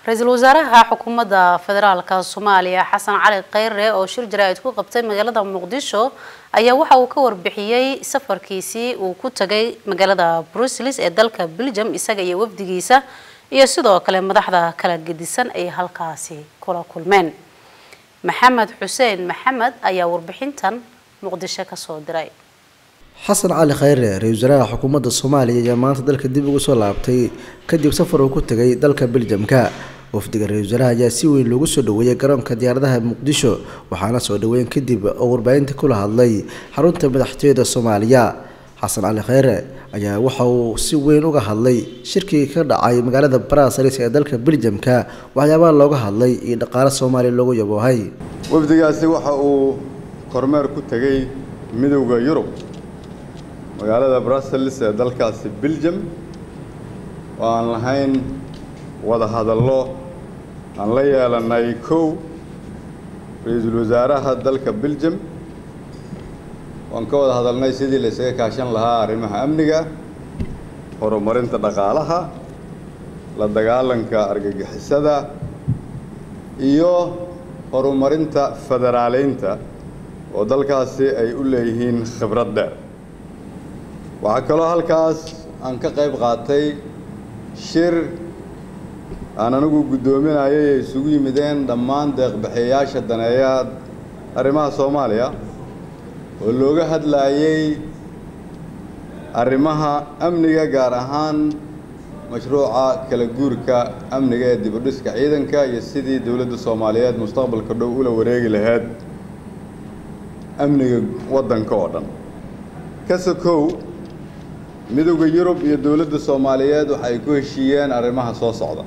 ra-iisul wasaaraha xukuumadda federaalka soomaaliya xasan cali kheyre oo shir jaraa'id ku qabtay magaalada muqdisho ayaa waxa uu ka warbixiyey safarkiisii uu ku tagay magaalada brussels ee dalka belgium isaga iyo wafdigiisa iyo sidoo kale madaxda kala gedisan ay halkaasi kula kulmeen maxamed xuseen maxamed ayaa warbixintan muqdisho kasoo diray xasan cali kheyre ra-isul wasaaraha xukuumadda soomaaliya ayaa maanta dalka dib ugu soo laabtay kadib safar uu ku tegay dalka beljamka wafdiga ra-isul wasaaraha ayaa si weyn loogu soo dhaweeyay garoonka diyaaradaha muqdisho waxaana soo dhaweyn kadib oo warbaahinta kula hadlay xarunta madaxtooyada soomaaliya xasan cali kheyre ayaa waxa uu si weyn uga hadlay shirkii ka dhacay magaalada brasels ee dalka beljamka waxyaabaha looga hadlay iyo dhaqaale soomaaliya loogu yaboohay wafdigaasi waxa uu kormeer ku tegey midowda yurub magaalada brussels ee dalkaasi belgium oo aan lahayn wada hadallo aan la yeelanay kow ra-iisul wasaaraha dalka belgium waan ka wada hadalnay sidii la isaga kaashan lahaa arrimaha amniga horumarinta dhaqaalaha la dagaalanka argagixisada iyo horumarinta federaaleynta oo dalkaasi ay u leeyihiin khibrad dheer waxaa kaloo halkaas aan ka qayb qaatay shir aan anigu guddoominayay ay isugu yimideen dhammaan deeqbixiyayaasha daneeya arrimaha soomaaliya oo looga hadlaayey arrimaha amniga gaar ahaan mashruuca kala guurka amniga ee dibudhiska ciidanka iyo sidii dowladda soomaaliyeed mustaqbalka dhow ula wareegi lahayd amniga waddanka oo dhan kasokow midowda yurub iyo dowladda soomaaliyeed waxay ku heshiiyeen arrimaha soo socda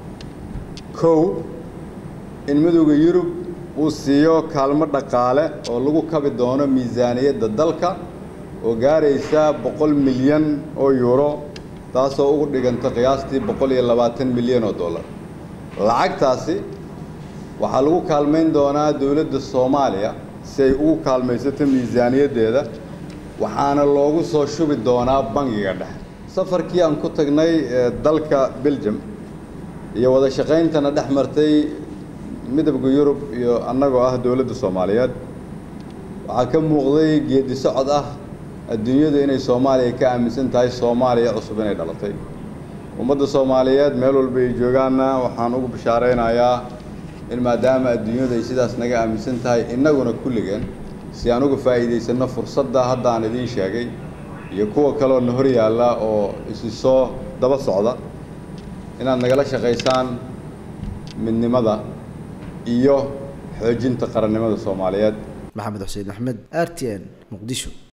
kow in midowda yurub uu siiyo kaalmo dhaqaale oo lagu kabi doono miisaaniyadda dalka oo gaaraysa boqol milyan oo yuuro taasoo ugu dhiganta qiyaastii boqol iyo labaatan milyan oo dollar lacagtaasi waxaa lagu kaalmayn doonaa dowladda soomaaliya si ay ugu kaalmaysato miisaaniyaddeeda waxaana loogu soo shubi doonaa bangiga dhexe safarkii aan ku tagnay dalka belgium iyo wada shaqayntana dhex martay midowda yurub iyo annagoo ah dowladda soomaaliyeed waxaa ka muuqday geedi socod ah adduunyadu inay soomaaliya ka aaminsan tahay soomaaliya cusub inay dhalatay ummadda soomaaliyeed meel walba ay joogaanna waxaan ugu bishaaraynayaa in maadaama adduunyadu ay sidaas naga aaminsan tahay innaguna kulligeen si aan uga faa'iidaysanno fursadda hadda aan idiin sheegay iyo kuwa kaleoo na hor yaalla oo isi soo daba socda inaad nagala shaqaysaan midnimada iyo xoojinta qarannimada soomaaliyeed maxamed xuseen axmed r t n muqdisho